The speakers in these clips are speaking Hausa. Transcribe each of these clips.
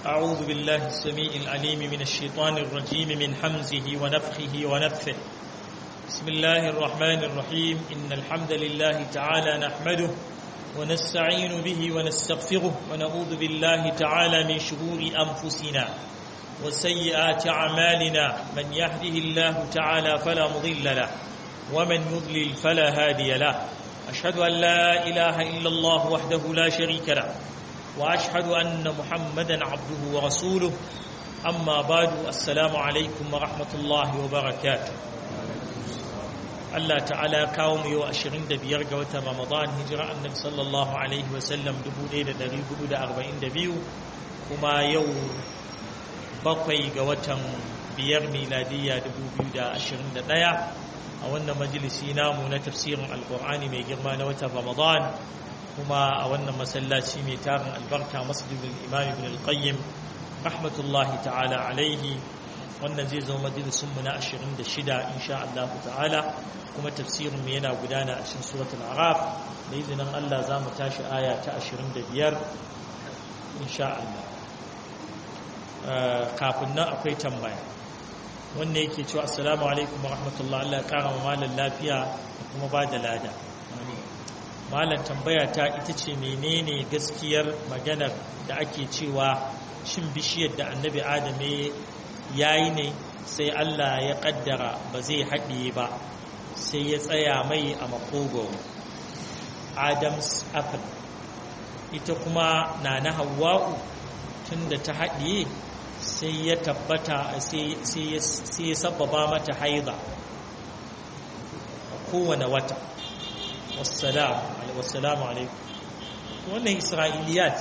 أعوذ بالله السميع العليم من الشيطان الرجيم من حمزه ونفخه ونفثه بسم الله الرحمن الرحيم إن الحمد لله تعالى نحمده ونستعين به ونستغفره ونعوذ بالله تعالى من شرور أنفسنا وسيئات أعمالنا من يهده الله تعالى فلا مضل له ومن يضلل فلا هادي له أشهد أن لا إله إلا الله وحده لا شريك له وأشهد أن محمدا عبده ورسوله أما بعد السلام عليكم ورحمة الله وبركاته Allah ta'ala kawo mu yau ashirin da biyar ga watan Ramadan hijira annabi sallallahu alaihi wasallam dubu ɗaya da ɗari hudu da arba'in da biyu kuma yau bakwai ga watan biyar miladiyya dubu biyu da ashirin da ɗaya a wannan majalisi namu na tafsirin alkur'ani mai girma na watan Ramadan kuma a wannan masallaci mai tarin albarka masjidul imam ibn al-qayyim rahmatullahi ta'ala alaihi wannan zai zama majalisunmu na 26 insha Allah ta'ala kuma tafsirinmu yana gudana a cikin suratul araf da izinin Allah za mu tashi aya ta 25 insha Allah kafin nan akwai tambaya wanda yake cewa assalamu alaikum wa rahmatullahi Allah ya kara wa malam lafiya da kuma ba da lada malam tambaya ta ita ce menene gaskiyar maganar da ake cewa shin bishiyar da annabi adam ya yi ne sai Allah ya kaddara ba zai haɗiye ba sai ya tsaya mai a makogoro adams apple ita kuma na na hawa'u tun da ta haɗiye sai ya tabbata sai ya sababa mata haida a kowane wata wassalamu alaikum wannan isra'iliyat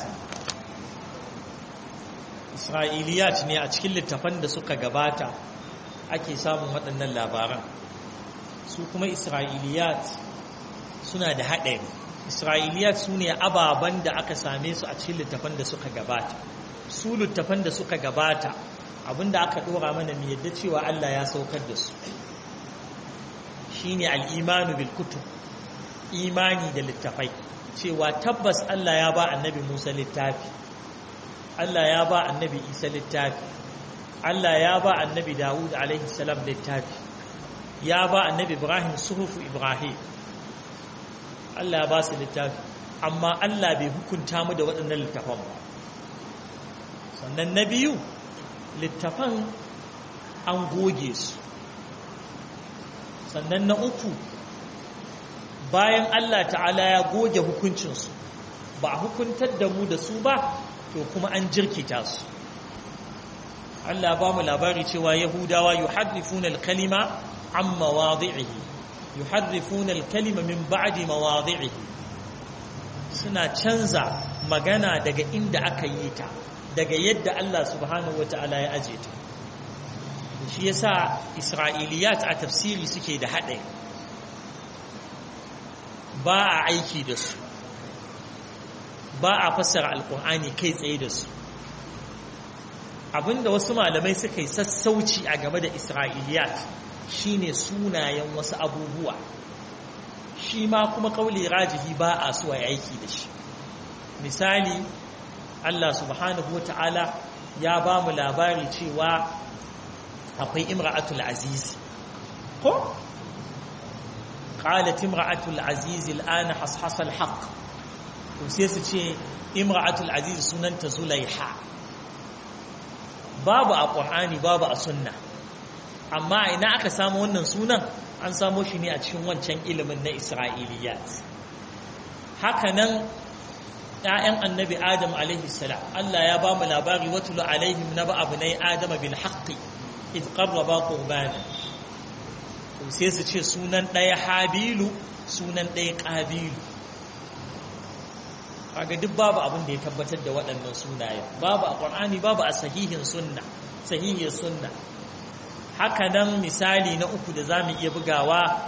isra'iliyat ne a cikin littafan da suka gabata ake samun waɗannan labaran su kuma isra'iliyat suna da haɗari isra'iliyat su ne ababen da aka same su a cikin littafan da suka gabata su littafan da suka gabata abinda aka ɗora mana mai yadda cewa Allah ya saukar da su shine al'imanu bil kutub imani da littafai cewa tabbas Allah ya ba annabi Musa littafi Allah ya ba annabi Isa littafi Allah ya ba annabi Dawud alaihi salam littafi ya ba annabi Ibrahim suhufu Ibrahim Allah ya ba su littafi amma Allah bai hukunta mu da waɗannan littafan ba sannan na biyu littafan an goge su sannan na uku bayan Allah ta'ala ya goge hukuncinsu ba a hukuntar da mu da su ba to kuma an jirkita su Allah ba mu labari cewa Yahudawa yuharrifuna al-kalima an mawadhi'ihi yuharrifuna al-kalima min ba'di mawadhi'ihi suna canza magana daga inda aka yi ta daga yadda Allah subhanahu wata'ala ya aje ta shi yasa Isra'iliyat a tafsiri suke da haɗari ba a aiki da su ba a fassara alkur'ani kai tsaye da su abinda wasu malamai suka yi sassauci a game da isra'iliyat shine sunayen wasu abubuwa shi ma kuma kauli rajihi ba a so a aiki da shi misali Allah subhanahu wa ta'ala ya ba mu labari cewa akwai imra'atul azizi ko قالت امرأة العزيز الآن حصحص الحق وسيسة امرأة العزيز سنن زليحة babu a ƙur'ani babu a sunna amma ina aka samu wannan sunan an samo shi ne a cikin wancan ilimin na isra'iliyat hakanan ‘ya'yan annabi adam salam Allah ya ba mu labari watulu alaihim na ba abu na adama bil haƙƙi id qarraba qurbana sai su ce sunan ɗaya habilu sunan ɗaya ƙabilu kaga duk babu abin da ya tabbatar da waɗannan sunayen babu a ƙwar'ani babu a sahihin sunna sahihiyar sunna haka nan misali na uku da za mu iya bugawa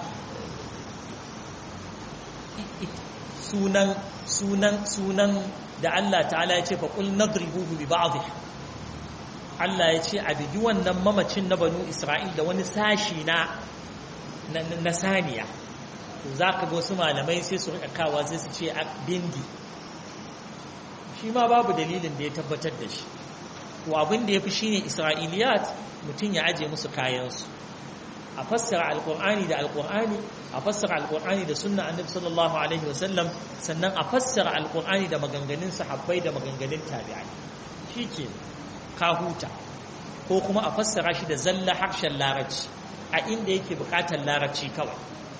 sunan sunan sunan da Allah ta'ala ya ce faƙul nadribuhu bi ba'dih Allah ya ce a bigi wannan mamacin na banu Isra'il da wani sashi na na saniya to za ka ga wasu malamai sai su rika kawa sai su ce a bindi shi ma babu dalilin da ya tabbatar da shi to abin da ya fi shine isra'iliyat mutum ya aje musu kayansu a fassara alkur'ani da alkur'ani a fassara alkur'ani da sunna annabi sallallahu alaihi wasallam sannan a fassara alkur'ani da maganganun sahabbai da maganganun tabi'ai shike ka huta ko kuma a fassara shi da zalla harshen larabci a inda yake bukatar larabci kawai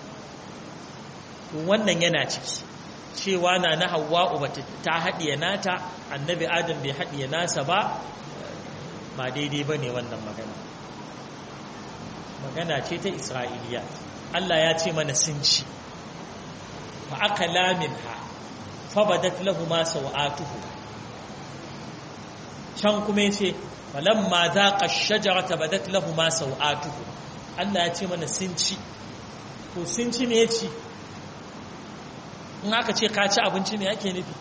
wannan yana ciki cewa na na hawa'u bata ta haɗiye nata annabi adam bai haɗiye nasa ba ba daidai ba ne wannan magana magana ce ta isra'iliya Allah ya ce mana sun ci fa aka lamin ha fa badat lahu ma sawatuhu can kuma yace falamma zaqa ash-shajarata badat lahu ma sawatuhu Allah ya ce mana sun ci to sun ci ne ci in aka ce ka ci abinci ne yake nufi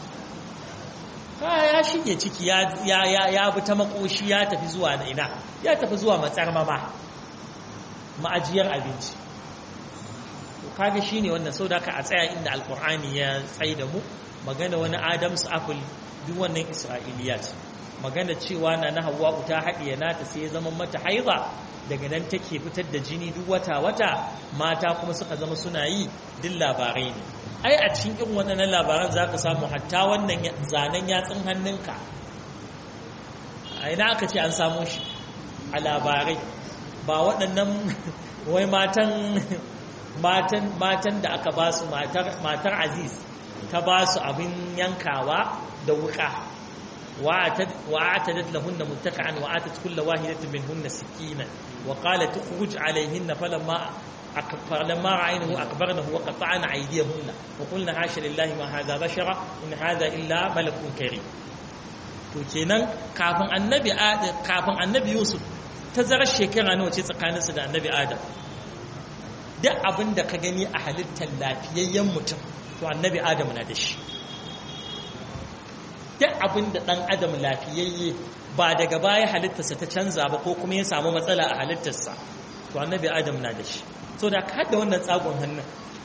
ka ya shige ciki ya bi ta makoshi ya tafi zuwa na ina ya tafi zuwa matsar mama ma'ajiyar abinci to kaga shine wannan sau da ka a tsaya inda alkur'ani ya tsaye da mu magana wani adams apple duk wannan isra'iliya ce magana cewa na na hawa ta haɗiye nata sai ya zama mata haiza daga nan take fitar da jini duk wata-wata mata kuma suka zama suna yi duk labarai ne ai a cikin irin waɗannan labaran za ka samu hatta wannan zanen yatsun hannunka a ina aka ce an samu shi a labarai ba waɗannan wai matan matan matan da aka ba su matar aziz ta ba su abin yankawa da wuka وأعتدت لهن متكعا وآتت كل واحدة منهن سكينا وقالت اخرج عليهن فلما فلما رأينه أكبرنه وقطعن أيديهن وقلنا حاشا لله ما هذا بشرا إن هذا إلا ملك كريم to kenan kafin annabi adam kafin annabi yusuf tazarar shekara nawa ce tsakaninsu da annabi adam duk abin da ka gani a halittar lafiyayyen mutum to annabi adam na da shi duk abin da ɗan adam lafiyayye ba daga baya halittarsa ta canza ba ko kuma ya samu matsala a halittarsa to annabi adam na da shi so da ka da wannan tsagon hannun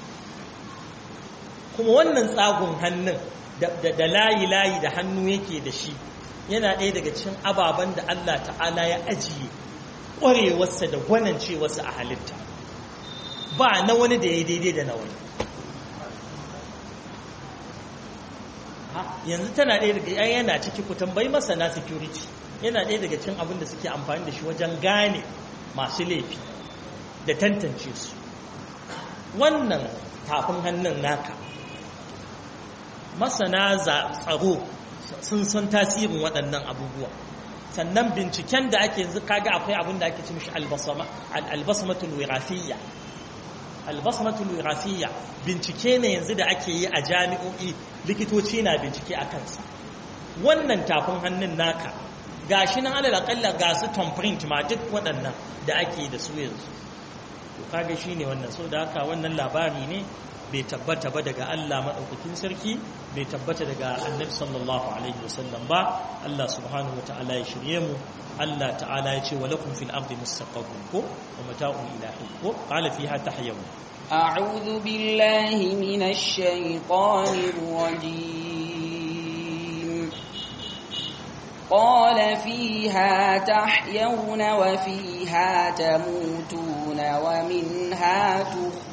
kuma wannan tsagon hannun da layi-layi da hannu yake da shi yana ɗaya daga cikin ababen da Allah ta'ala ya ajiye ƙwarewarsa da gwanancewarsa a halitta ba na wani da ya daidai da na wani yanzu tana ɗaya daga yan yana ciki ku tambayi masana security yana ɗaya daga cikin abin da suke amfani da shi wajen gane masu laifi da tantance su wannan tafin hannun naka masana tsaro sun san tasirin waɗannan abubuwa sannan binciken da ake yanzu kaga akwai abin da ake ci mishi albasmatul wirafiyya albasmatul wirafiyya bincike ne yanzu da ake yi a jami'o'i likitoci na bincike a kansa wannan tafin hannun naka gashi nan alal akalla ga su thumbprint ma duk waɗannan da ake da su yanzu to kaga shine wannan so da haka wannan labari ne bai tabbata ba daga Allah madaukakin sarki bai tabbata daga Annabi sallallahu alaihi wasallam ba Allah subhanahu wataala ya shirye mu Allah ta'ala ya ce walakum fil ardi mustaqarrun ko wa mata'un ilahi ko qala fiha tahyawu أعوذ بالله من الشيطان الرجيم قال فيها تحيون وفيها تموتون ومنها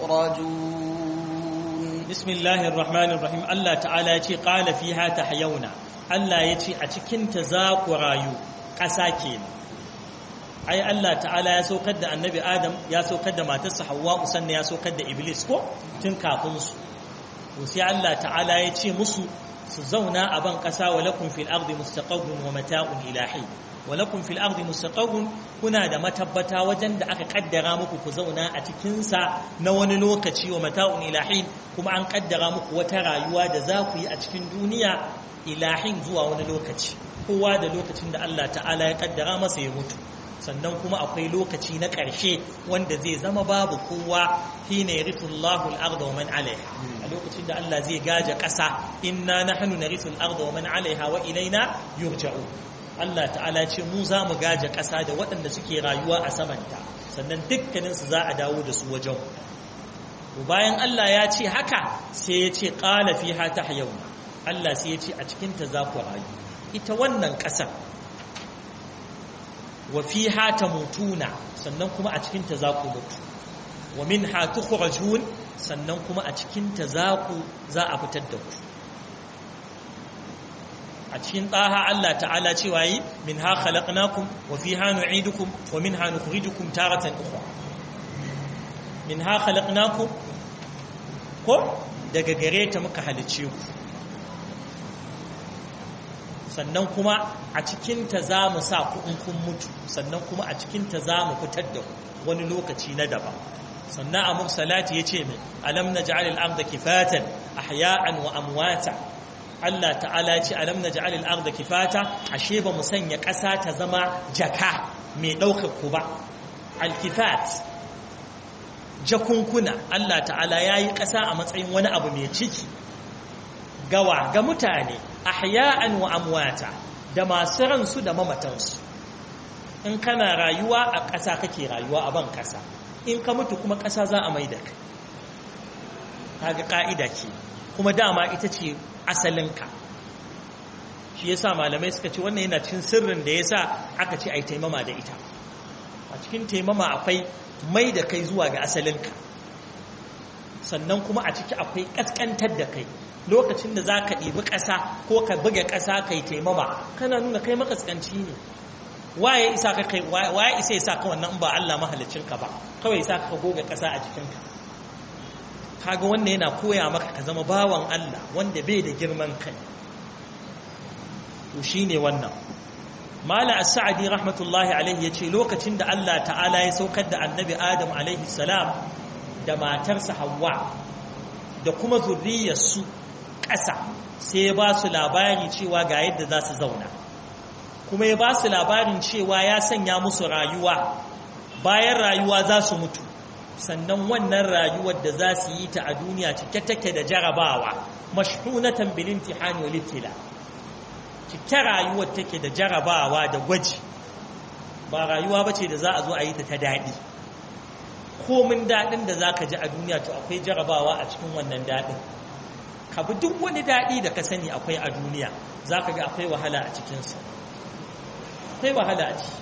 تخرجون بسم الله الرحمن الرحيم الله تعالى يتي قال فيها تحيون الله يتي أتكنت ذاك رايو قساكين ai Allah ta'ala ya saukar da annabi Adam ya saukar da matarsa Hawwa sannan ya saukar da Iblis ko tun kafin su to sai Allah ta'ala ya ce musu su zauna a ban kasa wa lakum fil ardi mustaqarrun wa mata'un ilahi wa lakum fil ardi mustaqarrun kuna da matabbata wajen da aka kaddara muku ku zauna a cikin sa na wani lokaci wa mata'un ilahi kuma an kaddara muku wata rayuwa da za ku yi a cikin duniya ilahin zuwa wani lokaci kowa da lokacin da Allah ta'ala ya kaddara masa ya mutu sannan kuma akwai lokaci na ƙarshe wanda zai zama babu kowa hina yarithullahu al-ardha wa man 'alayha a lokacin da Allah zai gaje ƙasa inna nahnu narithul arda wa man 'alayha wa ilaina yurja'u Allah ta'ala ce mu za mu gaje ƙasa da waɗanda suke rayuwa a samanta sannan dukkanin su za a dawo da su wajen to bayan Allah ya ce haka sai ya ce qala fiha tahyawna Allah sai ya ce a cikin ta za ku rayu ita wannan ƙasar wa fiha tamutuna sannan kuma a cikin ta za ku mutu wa minha tukhrajun sannan kuma a cikin ta za ku za a fitar da ku a cikin ɗaha Allah ta'ala cewa yi min ha khalaqnakum wa fiha nu'idukum wa minha nukhrijukum taratan ukhra min ha khalaqnakum ko daga gare ta muka halice ku sannan kuma a cikin ta za mu sa ku in kun mutu sannan kuma a cikin ta za mu fitar da ku wani lokaci na daban sannan a mursalati yace mai alam naj'al al-ardha kifatan ahya'an wa amwata Allah ta'ala ce alam naj'al al-ardha kifata ashe ba mu sanya ƙasa ta zama jaka mai ɗaukar ku ba al-kifat jakunkuna Allah ta'ala yayi ƙasa a matsayin wani abu mai ciki gawa ga mutane ahya'an wa amwata da masu ransu da mamatansu in kana rayuwa a ƙasa kake rayuwa a ban ƙasa in ka mutu kuma ƙasa za a maida kai kaga ka'ida ce kuma dama ita ce asalinka shi yasa malamai suka ce wannan yana cikin sirrin da yasa aka ce ai taimama da ita a cikin taimama akwai mai da kai zuwa ga asalinka sannan kuma a ciki akwai ƙasƙantar da kai lokacin da za ka ɗibi ƙasa ko ka buga ƙasa kai taimama kana nuna kai makaskanci ne waye isa ka kai waye isa isa ka wannan ba Allah ka ba kawai isa ka goga ƙasa a jikinka kaga wannan yana koya maka ka zama bawan Allah wanda bai da girman kai to shine wannan mala as-sa'di rahmatullahi alaihi yace lokacin da Allah ta'ala ya saukar da annabi Adam alaihi salam da matarsa Hawwa da kuma zurriyarsu ƙasa sai ya ba su labari cewa ga yadda za su zauna kuma ya ba su labarin cewa ya sanya musu rayuwa bayan rayuwa za su mutu sannan wannan rayuwar da za su yi ta a duniya cike take da jarabawa mashhunatan bil imtihani wal ibtila cike rayuwar take da jarabawa da gwaji ba rayuwa bace da za a zo a yi ta ta daɗi komin daɗin da za ka ji a duniya to akwai jarabawa a cikin wannan daɗin ka bi duk wani daɗi da ka sani akwai a duniya za ka ga akwai wahala a cikinsa akwai wahala a ciki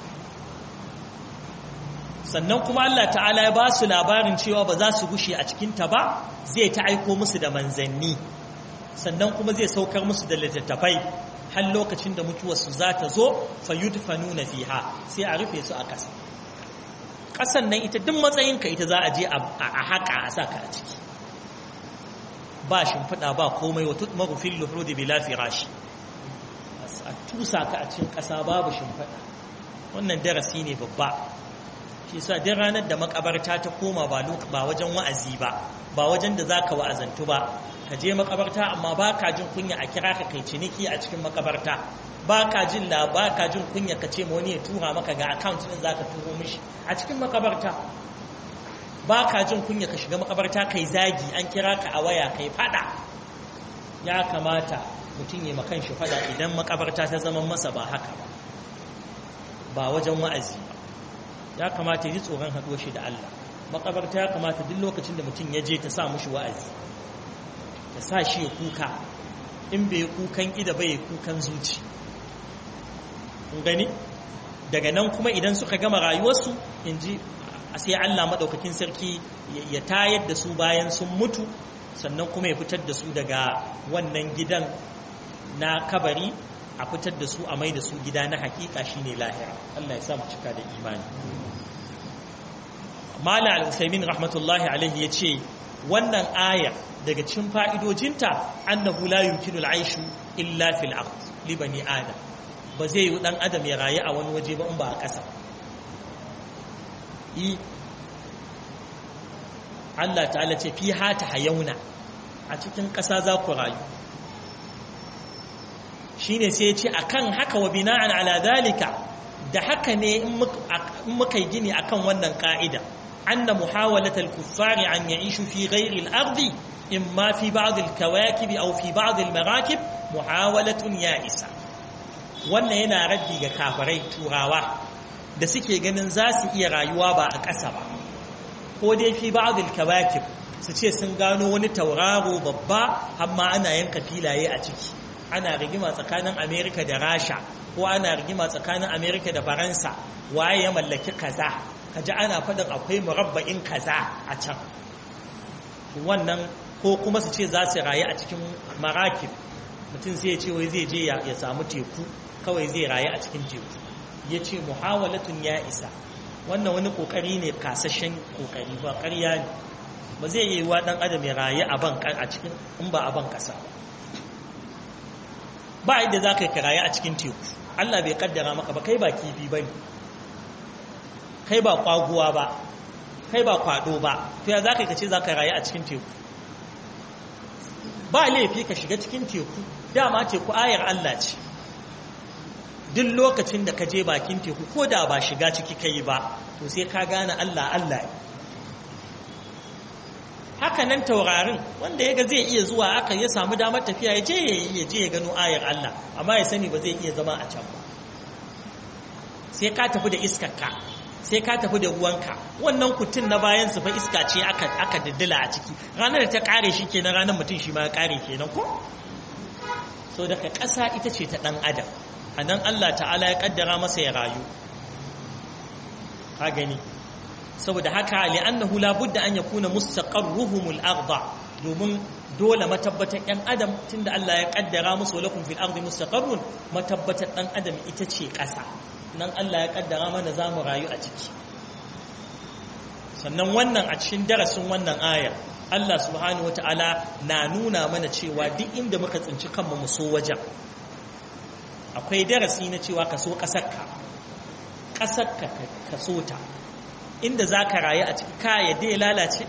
sannan kuma Allah ta'ala ya ba su labarin cewa ba za su gushe a cikinta ba zai ta aiko musu da manzanni sannan kuma zai saukar musu da littattafai har lokacin da mutuwarsu za ta zo fayudfanuna fiha sai a rufe su a ƙasa ƙasan nan ita duk matsayinka ita za a je a haƙa a saka a ciki ba shimfiɗa ba komai wata marufin luhudi bila firashi a tusa ka a cikin ƙasa babu shimfiɗa wannan darasi ne babba shi sa duk ranar da makabarta ta koma ba wajen wa'azi ba ba wajen da za ka wa'azantu ba ka je makabarta amma ba ka jin kunya a kira ka kai ciniki a cikin makabarta ba ka jin la ba ka jin kunya ka ce wani ya tura maka ga account din zaka turo mishi a cikin makabarta ba ka jin kunya ka shiga makabarta kai zagi an kira ka a waya kai fada ya kamata mutum ya makan shi fada idan makabarta ta zama masa ba haka ba ba wajen wa'azi ba ya kamata yi tsoron haɗuwar shi da Allah makabarta ya kamata duk lokacin da mutum ya je ta sa mushi wa'azi ta sa shi ya kuka in bai kukan ida bai kukan zuci gani daga nan kuma idan suka gama rayuwarsu in ji sai Allah maɗaukakin sarki ya tayar da su bayan sun mutu sannan kuma ya fitar da su daga wannan gidan na kabari a fitar da su a mai da su gida na hakika shine lahira Allah ya sa mu cika da imani Mala al-Usaimin rahmatullahi alaihi ya ce wannan aya daga cikin fa'idojinta annahu la yumkinu al-aishu illa fil ard li bani adam ba zai yi dan adam ya rayu a wani waje ba in ba a ƙasa yi Allah ta'ala ce fi hata hayauna a cikin ƙasa za ku rayu shine sai ya ce akan haka wa bina'an ala dalika da haka ne in muka yi gini akan wannan ka'ida anna muhawalat al-kuffari an ya'ishu fi ghairi al-ardi imma fi ba'd al-kawakib aw fi ba'd al-marakib muhawalatun ya'isa wannan yana raddi ga kafirai turawa da suke ganin za su iya rayuwa ba a ƙasa ba ko dai fi ba'd al-kawakib su ce sun gano wani tauraro babba amma ana yanka filaye a ciki ana rigima tsakanin amerika da rasha ko ana rigima tsakanin amerika da faransa waye ya mallaki kaza kaji ana faɗin akwai murabba'in kaza a can wannan ko kuma su ce za su rayu a cikin marakib mutum sai ya ce wai zai je ya samu teku kawai zai rayu a cikin teku ya ce muhawalatun ya isa wannan wani kokari ne kasashen kokari ba ƙarya ne ba zai yi wa ɗan adam ya rayu a ban a cikin in ba a ban ƙasa ba inda za ka yi rayu a cikin teku Allah bai kaddara maka ba kai ba kifi ba ne kai ba kwaguwa ba kai ba kwado ba to ya za ka yi ce za ka rayu a cikin teku ba laifi ka shiga cikin teku dama teku ayar Allah ce duk lokacin da ka je bakin teku ko da ba shiga ciki kai ba to sai ka gane Allah Allah ne haka nan taurarin wanda ya ga zai iya zuwa aka ya samu damar tafiya ya je ya je ya gano ayar Allah amma ya sani ba zai iya zama a can ba sai ka tafi da iskarka sai ka tafi da ruwanka wannan kutun na bayan su fa iska ce aka aka diddila a ciki ranar da ta kare shi kenan ranar mutum shi ma ya kare kenan ko so daga ƙasa ita ce ta ɗan adam a nan Allah ta'ala ya ƙaddara masa ya rayu ka gani saboda haka li'annahu la budda an yakuna mustaqarruhumul arda domin dole matabbatan yan adam tunda Allah ya kaddara musu lakum fil ardi mustaqarrun matabbatan dan adam ita ce ƙasa nan Allah ya kaddara mana zamu rayu a ciki sannan wannan a cikin darasin wannan aya Allah subhanahu wataala na nuna mana cewa duk inda muka tsinci kanmu mu so wajen akwai darasi na cewa ka so ƙasarka ƙasarka ka so ta inda za ka rayu a ciki ka yadda ya lalace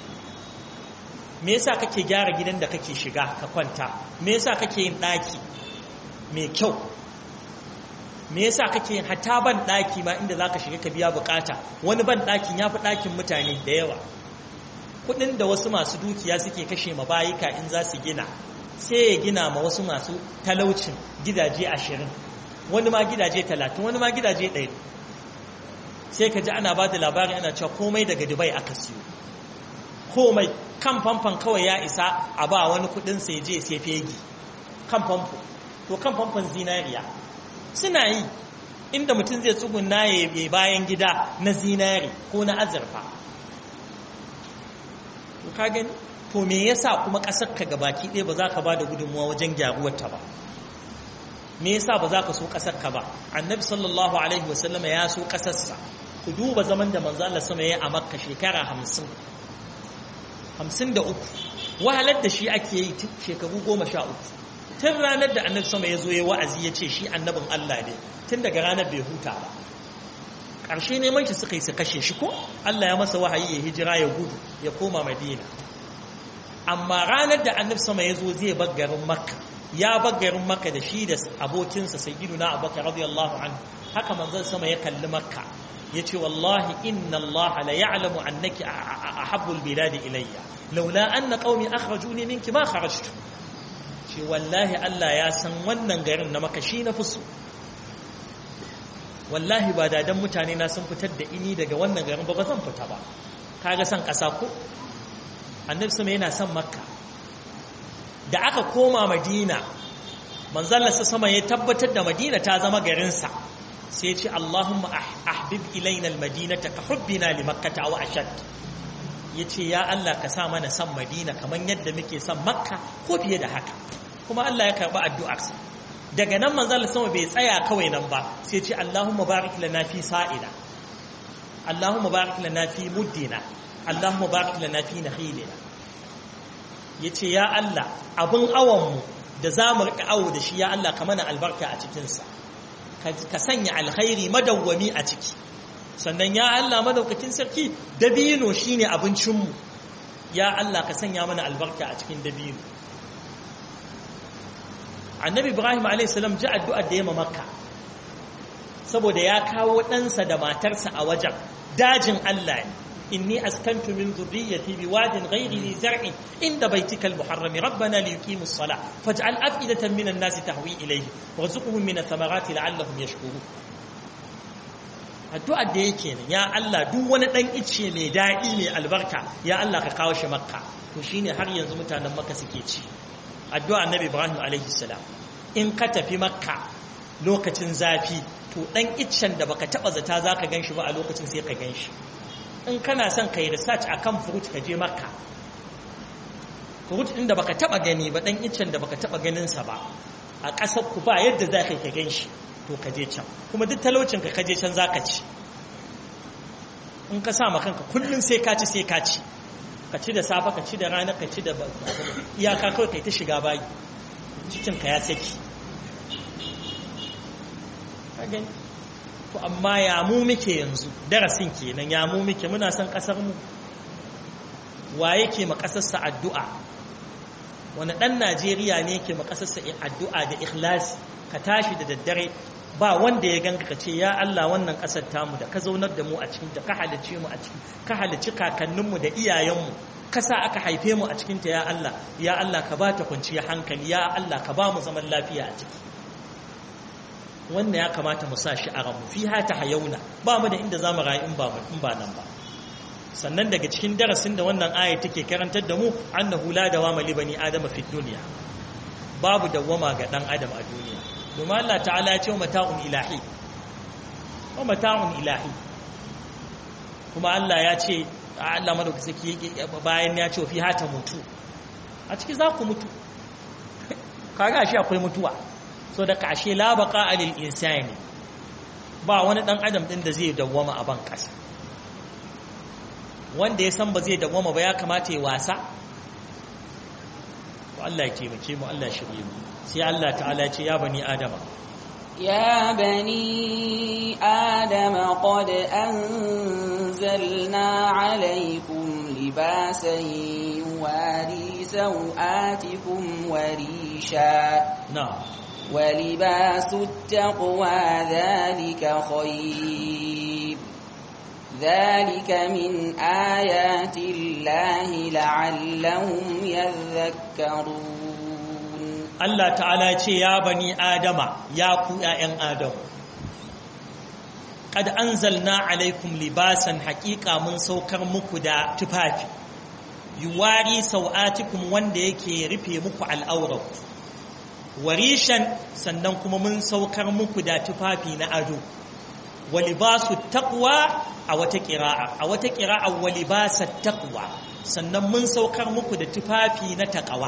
me yasa kake gyara gidan da kake shiga ka kwanta me yasa kake yin ɗaki mai kyau me yasa kake yin hata ban ɗaki ma inda za ka shiga ka biya bukata wani ban ɗakin ya fi ɗakin mutane da yawa kuɗin da wasu masu dukiya suke kashe ma bayika in za su gina sai ya gina ma wasu masu talaucin gidaje ashirin wani ma gidaje talatin wani ma gidaje ɗaya sai ka ji ana ba da labari ana cewa komai daga dubai aka siyo komai kan famfon kawai ya isa a ba wani kudin sai je sai fegi kan famfo to kan famfon zinariya suna yi inda mutum zai tsuguna ya bayan gida na zinari ko na azurfa to ka gani to me yasa kuma ƙasar ka gabaki ɗaya ba za ka ba da gudunmuwa wajen gyaruwarta ba me yasa ba za ka so ƙasar ka ba annabi sallallahu alaihi wasallama ya so ƙasarsa ku duba zaman da manzo Allah sama ya a Makka shekara 50 53 wahalar da shi ake yi shekaru 13 tun ranar da annabi sama ya zo ya wa'azi ya ce shi annabin Allah ne tun daga ranar bai huta ba ƙarshe neman shi suka yi su kashe shi ko Allah ya masa wahayi ya hijira ya gudu ya koma Madina amma ranar da annabi sama ya zo zai bar garin Makka ya bar garin Makka da shi da abokinsa sayyiduna Abubakar radiyallahu anhu haka manzon sama ya kalli Makka ya ce wallahi inna Allah la ya'lamu annaki ahabbul biladi ilayya laula anna qaumi akhrajuni minki ma kharajtu ce wallahi Allah ya san wannan garin na maka shi na fusu wallahi ba da dan mutane na sun fitar da ini daga wannan garin ba ba zan fita ba kaga san kasa ko annabi sama yana son makka da aka koma madina manzon Allah sama ya tabbatar da madina ta zama garinsa sai ce Allahumma ahbib ilaina almadinata ka hubbina li makkata aw ashad yace ya Allah ka sa mana san Madina kaman yadda muke san Makka ko fiye da haka kuma Allah ya karba addu'arsa daga nan manzo Allah sama bai tsaya kawai nan ba sai ce Allahumma barik lana fi sa'ina Allahumma barik lana fi muddina Allahumma barik lana fi nakhilina yace ya Allah abun awan mu da zamu rika awo da shi ya Allah ka mana albarka a cikin sa ka sanya alkhairi madawwami a ciki sannan ya Allah madaukakin sarki dabino shine abincinmu ya Allah ka sanya mana albarka a cikin dabino annabi ibrahim a.s. ji addu'ar da ya makka saboda ya kawo ɗansa da matarsa a wajen dajin Allah ne inni askantu min zurriyyati biwadin ghairi li zar'in inda baitika al-muharrami rabbana li yuqimu as-salah faj'al af'idatan minan nasi tahwi ilayhi warzuqhum min ath-thamarati la'allahum yashkurun addu'ar da yake ne ya Allah duk wani dan ice mai daɗi mai albarka ya Allah ka kawo shi makka to shine har yanzu mutanen makka suke ci addu'a annabi ibrahim alaihi salam in ka tafi makka lokacin zafi to ɗan iccen da baka taɓa zata za ka gan shi ba a lokacin sai ka gan shi in kana son ka yi research a kan fruit ka je makka fruit ɗin da baka taɓa gani ba ɗan iccen da baka taɓa ganinsa ba a ƙasar ku ba yadda za ka gan shi to ka je can kuma duk talaucin ka ka je can za ka ci in ka sa kanka kullum sai ka ci sai ka ci ka ci da safe ka ci da rana ka ci da iyaka kawai kai ta shiga bayi cikin ka ya saki to amma ya mu muke yanzu darasin kenan ya mu muke muna son kasar mu wa yake ma kasarsa addu'a wani dan Najeriya ne yake ma kasarsa addu'a da ikhlasi ka tashi da daddare ba wanda ya ganka ka ce ya Allah wannan kasar tamu da ka zaunar da mu a cikin ta ka halice mu a cikin ka halici kakanninmu da iyayenmu kasa aka haife mu a cikin ta ya Allah ya Allah ka ba ta kwanciyar hankali ya Allah ka ba mu zaman lafiya a ciki wannan ya kamata mu sa shi a ranmu fi hata hayauna ba mu da inda za mu rayu in ba in ba nan ba sannan daga cikin darasin da wannan aya take karantar da mu annahu la dawama li bani adama fi dunya babu dawama ga dan adam a duniya domin Allah ta'ala ya ce mata'un ilahi wa mata'un ilahi kuma Allah ya ce Allah madaukaki bayan ya ce fi hata mutu a ciki za ku mutu kaga shi akwai mutuwa so da kashe labaka alil insani ba wani dan adam din da zai dawwama a ban kasa wanda ya san ba zai dawwama ba ya kamata ya wasa to Allah ya taimake mu Allah ya shirye mu sai Allah ta'ala ce ya bani adama يا بني آدم قد أنزلنا عليكم لباسا يواري سوآتكم وريشا na'am ولباس التقوى ذلك خير ذلك من آيات الله لعلهم يذكرون Allah ta'ala ce ya bani adama ya ku ‘ya'yan adam ƙad an zalna alaikum libasan haƙiƙa mun saukar muku da tufafi yuwari sau'atikum wanda yake rufe muku al'aurar warishan sannan kuma mun saukar muku da tufafi na ado walibasu taqwa a wata ƙira'a a wata ƙira'a walibasa taqwa sannan mun saukar muku da tufafi na taƙawa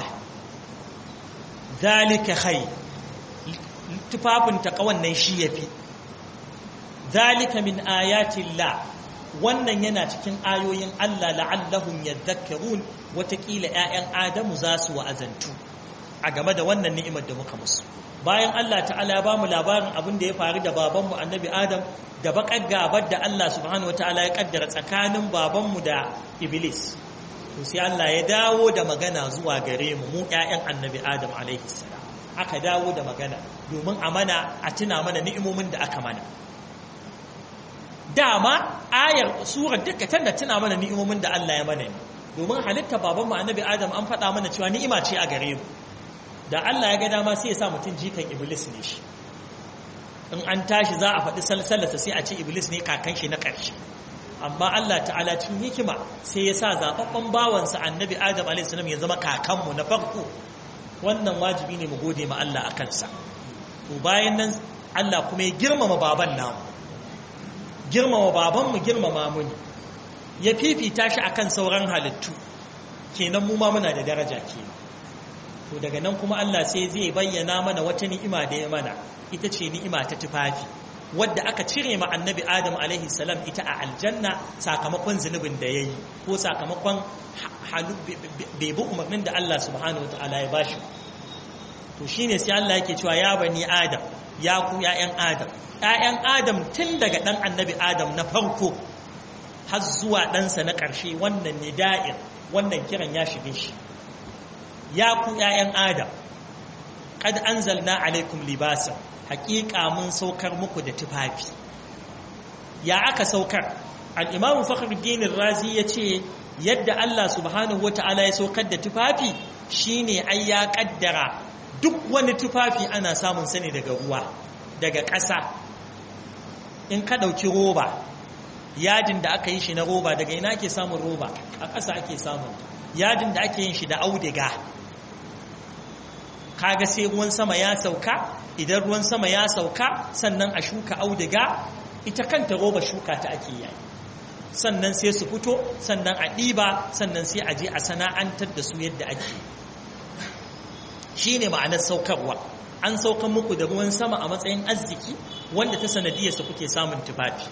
zalika khair tufafin taqawan nan shi yafi zalika min ayatillah wannan yana cikin ayoyin Allah la'allahum yadhakkarun watakila ƴaƴan Adamu za su wa'azantu a game da wannan ni'imar da muka musu bayan Allah ta'ala ba mu labarin abin da ya faru da babanmu annabi Adam da bakar gabar da Allah subhanahu wataala ya kaddara tsakanin babanmu da Iblis to sai Allah ya dawo da magana zuwa gare mu mu ƴaƴan annabi Adam alaihi salam aka dawo da magana domin a mana a tuna mana ni'imomin da aka mana dama ayar surar duka tana tuna mana ni'imomin da Allah ya mana ne domin halitta baban mu annabi Adam an faɗa mana cewa ni'ima ce a gare mu da Allah ya ga dama sai ya sa mutum jikan iblis ne shi in an tashi za a faɗi salsalarsa sai a ce iblis ne kakan shi na ƙarshe amma Allah ta'ala cikin hikima sai ya sa zaɓaɓɓen bawansa annabi Adam a.s. ya zama kakanmu na farko wannan wajibi ne mu gode ma Allah a kansa to bayan nan Allah kuma ya girmama baban namu girmama babanmu girmama mu ne ya fifita shi akan sauran halittu kenan mu ma muna da daraja kenan to daga nan kuma Allah sai zai bayyana mana wata ni'ima da ya mana ita ce ni'ima ta tufafi wadda aka cire ma annabi Adam alaihi salam ita a aljanna sakamakon zunubin da yayi ko sakamakon halu bai bi umarnin da Allah subhanahu wataala ya bashi to shine sai Allah yake cewa ya bani Adam ya ku ya'yan Adam ‘ya'yan Adam tun daga ɗan annabi Adam na farko har zuwa ɗansa na ƙarshe wannan ne da'ir wannan kiran ya shige shi ya ku ‘ya'yan Adam ƙad an zalna alaikum libasa haƙiƙa mun saukar muku da tufafi ya aka saukar al'imamu fakhruddin razi ya ce yadda Allah subhanahu wa ta'ala ya saukar da tufafi shine ai ya ƙaddara duk wani tufafi ana samun sani daga ruwa daga ƙasa in ka ɗauki roba yadin da aka yi shi na roba daga ina ake samun roba a ƙasa ake samun yadin da ake yin shi da audiga kaga sai ruwan sama ya sauka idan ruwan sama ya sauka sannan a shuka auduga ita kanta roba shuka ta ake yayi sannan sai su fito sannan a ɗiba sannan sai a je a sana'antar da su yadda ake shi ne ma'anar saukarwa an saukan muku da ruwan sama a matsayin arziki wanda ta sanadiyarsa kuke samun tufafi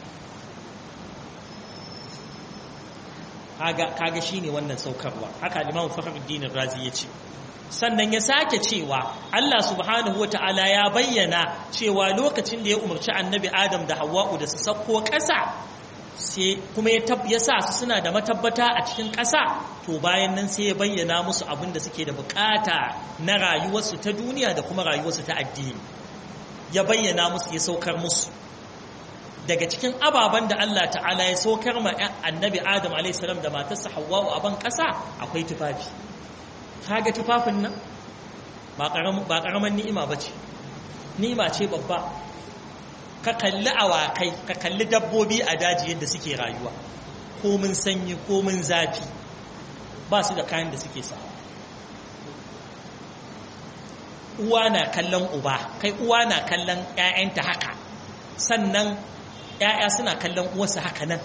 kaga shi ne wannan saukarwa haka limamu fakhruddin razi ya ce sannan ya sake cewa Allah subhanahu wa ta'ala ya bayyana cewa lokacin da ya umarci annabi Adam da Hawwa'u da su sauko ƙasa sai kuma ya sa su suna da matabbata a cikin ƙasa to bayan nan sai ya bayyana musu abin da suke da bukata na rayuwarsu ta duniya da kuma rayuwarsu ta addini ya bayyana musu ya saukar musu daga cikin ababen da Allah ta'ala ya saukar ma annabi Adam a.s. da matarsa Hawwa'u a ban ƙasa akwai tufafi kaga tufafin nan ba ƙaramin ni'ima ba ce ni'ima ce babba ka kalli awakai ka kalli dabbobi a daji yadda suke rayuwa komin sanyi komin zafi ba su da kayan da suke sa uwa na kallon uba kai uwa na kallon 'ya'yanta haka sannan 'ya'ya suna kallon uwarsa haka nan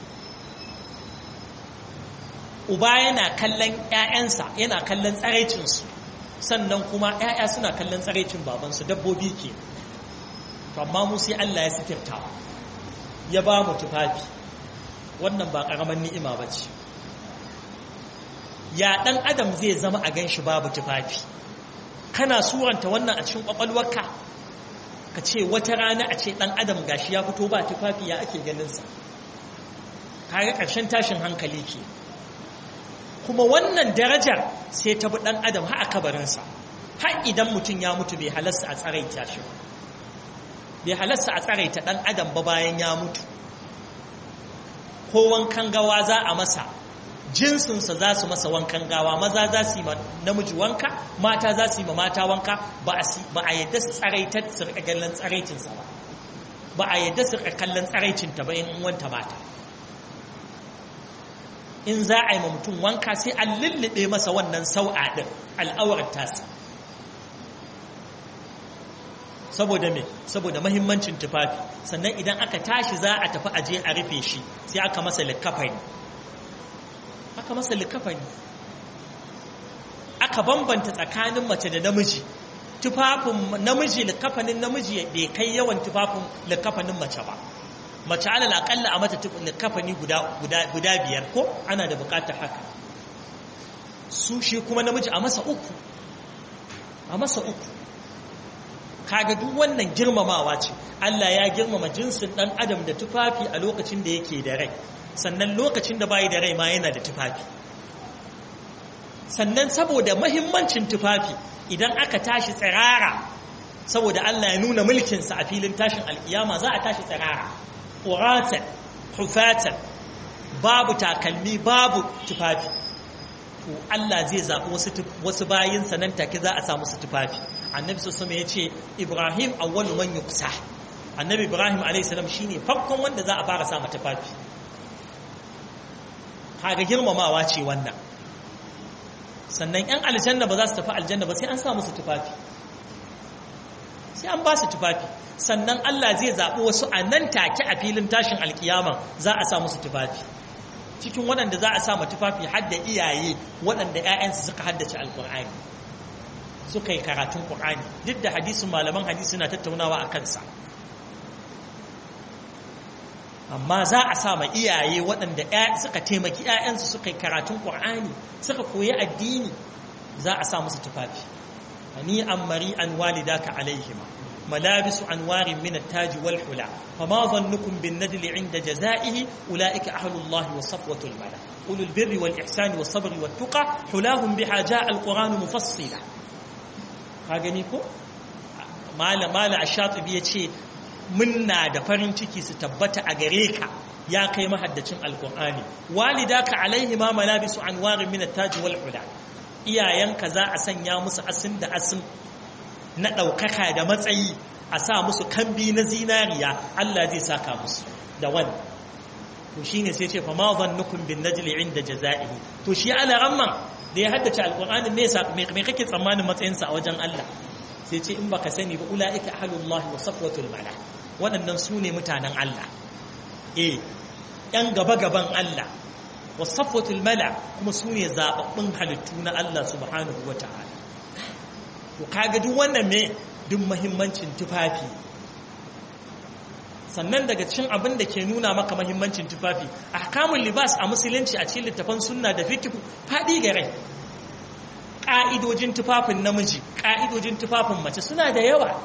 uba yana kallon 'ya'yansa yana kallon tsaraicinsu sannan kuma 'ya'ya suna kallon tsaraicin babansu dabbobi ke amma mu sai Allah ya sitirta ya ba mu tufafi wannan ba ƙaramin ni'ima ba ce ya ɗan adam zai zama a ganshi babu tufafi kana suranta wannan a cikin ƙwaƙwalwarka ka ce wata rana a ce ɗan adam gashi ya fito ba tufafi ya ake ganinsa kaga ƙarshen tashin hankali ke kuma wannan darajar sai ta bi ɗan adam har a kabarinsa har idan mutum ya mutu bai halasta a tsaraita shi ba bai halasta a tsaraita ɗan adam ba bayan ya mutu ko wankan gawa za a masa jinsinsa za su masa wankan gawa maza za su yi ma namiji wanka mata za su yi ma mata wanka ba a yadda su tsaraitar su rika kallon tsaraicinsa ba ba a yadda su rika kallon tsaraicinta ba in wanta mata in za a yi ma mutum wanka sai an lullube masa wannan sau'a ɗin al'aurar tasa saboda me saboda mahimmancin tufafi sannan idan aka tashi za a tafi aje a rufe shi sai aka masa likafani aka masa likafani aka bambanta tsakanin mace da namiji tufafin namiji likafanin namiji bai kai yawan tufafin likafanin mace ba mace alal akalla a mata likafani guda guda biyar ko ana da bukatar haka su shi kuma namiji a masa uku a masa uku kaga duk wannan girmamawa ce Allah ya girmama jinsin dan adam da tufafi a lokacin da yake da rai sannan lokacin da bai da rai ma yana da tufafi sannan saboda mahimmancin tufafi idan aka tashi tsirara saboda Allah ya nuna mulkinsa a filin tashin alkiyama za a tashi tsirara uratan hufatan babu takalmi babu tufafi to Allah zai zaɓi wasu wasu bayinsa nan take za a samu su tufafi annabi sallallahu ya ce ibrahim awwalu man yuksa annabi ibrahim alayhi salam shine farkon wanda za a fara sa mata tufafi kaga girmamawa ce wannan sannan yan aljanna ba za su tafi aljanna ba sai an sa musu tufafi sai an ba su tufafi sannan Allah zai zaɓi wasu a nan take a filin tashin alkiyama za a sa musu tufafi cikin waɗanda za a sa ma tufafi hadda iyaye waɗanda 'ya'yansu suka haddace alkur'ani suka yi karatun ƙur'ani duk da hadisin malaman hadisi na tattaunawa a kansa amma za a sa ma iyaye waɗanda suka taimaki 'ya'yansu suka yi karatun ƙur'ani suka koyi addini za a sa musu tufafi hani an mari an walidaka alaihima ملابس أنوار من التاج والحلى فما ظنكم بالندل عند جزائه أولئك أهل الله وصفوة الملا أولو البر والإحسان والصبر والتقى حلاهم بها جاء القرآن مفصلا هاغنيكو مالا مالا الشاطبي يتشي منا da farin ciki su tabbata a gare ka ya kai mahaddacin alkur'ani walidaka alaihi ma malabisu anwarin min at-taj wal hula iyayenka za a sanya musu asin da asin na ɗaukaka da matsayi a sa musu kambi na zinariya Allah zai saka musu da wani to shine sai ce fa ma zannukum bin najli inda jazaihi to shi ala ramman da ya haddace alqur'anin me me kake tsammanin matsayinsa a wajen Allah sai ce in baka sani ba ulaika ahlullah wa safwatul mala waɗannan su ne mutanen Allah eh yan gaba gaban Allah wa safwatul mala kuma su ne zababbun halittu na Allah subhanahu wataala to kaga duk wannan me duk muhimmancin tufafi sannan daga cikin abin da ke nuna maka mahimmancin tufafi ahkamul libas a musulunci a cikin littafan sunna da fiqh fadi gare ka'idojin tufafin namiji ka'idojin tufafin mace suna da yawa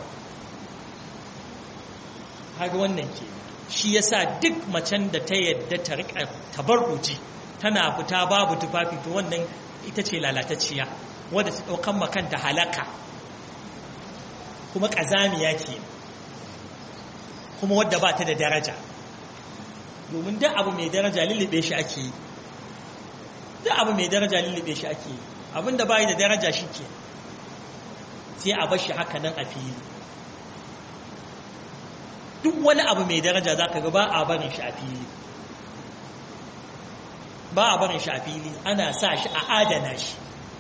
kaga wannan ke shi yasa duk macen da ta yadda ta rika tabarruji tana fita babu tufafi to wannan ita ce lalatacciya wadda ta daukan makanta halaka kuma kazamiya ke kuma wadda ba ta da daraja domin duk abu mai daraja lullube shi ake yi duk abu mai daraja lullube shi ake yi abinda bai da daraja shi ke sai a bashi haka nan a fili duk wani abu mai daraja za ka ga ba a barin shi a fili ba a barin shi a fili ana sa shi a adana shi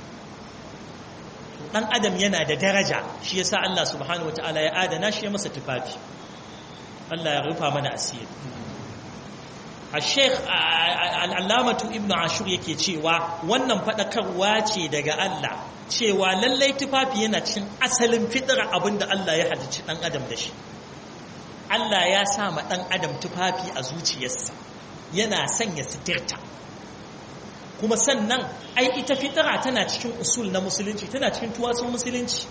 dan adam yana da daraja shi yasa Allah subhanahu wataala ya adana shi ya masa tufafi Allah ya rufa mana asiri Sheikh al'allamatu Ibn Ashur yake cewa wannan faɗakarwa ce daga Allah cewa lallai tufafi yana cikin asalin fitira abinda Allah ya halicci ɗan adam da shi. Allah ya sa ma ɗan adam tufafi a zuciyarsa yana sanya sitirta. Kuma sannan ai ita fitira tana cikin usul na musulunci tana cikin tuwatsun musulunci.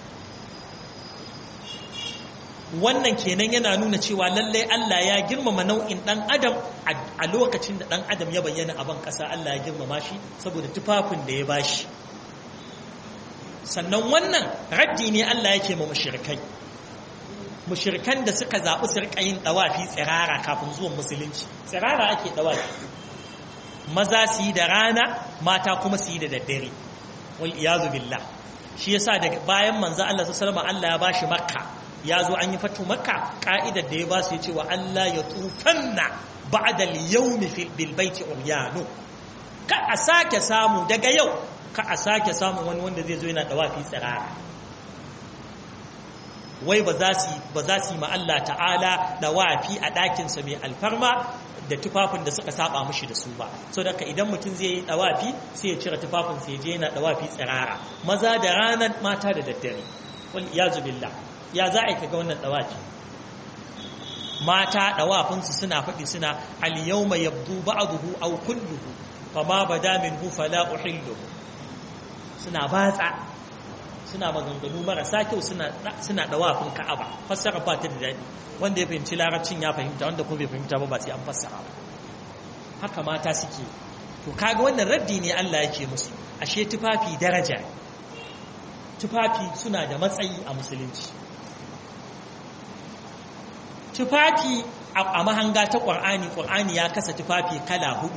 wannan kenan yana nuna cewa lallai Allah ya girmama nau'in dan adam a lokacin da dan adam ya bayyana a ban kasa Allah ya girmama shi saboda tufafin da ya bashi sannan wannan raddi ne Allah yake ma mushrikai mushrikan da suka zaɓi su rika yin dawafi tsirara kafin zuwan musulunci tsirara ake dawafi maza su yi da rana mata kuma su yi da daddare wal iyazu billah shi yasa daga bayan manzo Allah sallallahu alaihi wasallam Allah ya bashi makka ya zo an yi fatu maka ka'idar da ya ba su ya ce wa Allah ya tufanna ba'da al-yawmi bil baiti uryanu ka a sake samu daga yau ka a sake samu wani wanda zai zo yana dawafi tsirara wai ba za su ba za su yi ma Allah ta'ala dawafi a ɗakin sa mai alfarma da tufafin da suka saba mushi da su ba so daga idan mutum zai yi dawafi sai ya cire tufafin sai ya je yana dawafi tsirara maza da ranar mata da daddare wal iyazu billah ya za a kaga wannan dawafi mata dawafinsu suna faɗi suna al-yawma yabdu ba'dahu aw kulluhu fama bada minhu fala uhillu suna batsa suna maganganu marasa kyau suna suna dawafin Ka'aba fassara ba ta da dadi wanda ya fahimci larabcin ya fahimta wanda kuma bai fahimta ba ba sai an fassara ba haka mata suke to kaga wannan raddi ne Allah yake musu ashe tufafi daraja tufafi suna da matsayi a musulunci tufafi a mahanga ta ƙwar'ani ƙwar'ani ya kasa tufafi kala hudu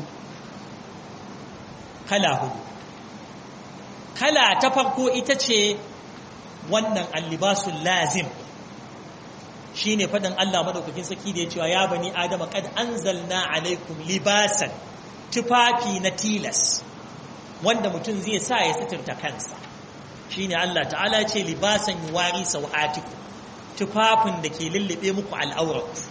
kala hudu kala ta farko ita ce wannan allibasun lazim shi ne faɗin Allah maɗaukakin saki da ya cewa ya bani adama kad anzalna alaikum libasan tufafi na tilas wanda mutum zai sa ya suturta kansa shi ne Allah ta'ala ce libasan yi wari sau'atiku tufafin da ke lullube muku al'aurat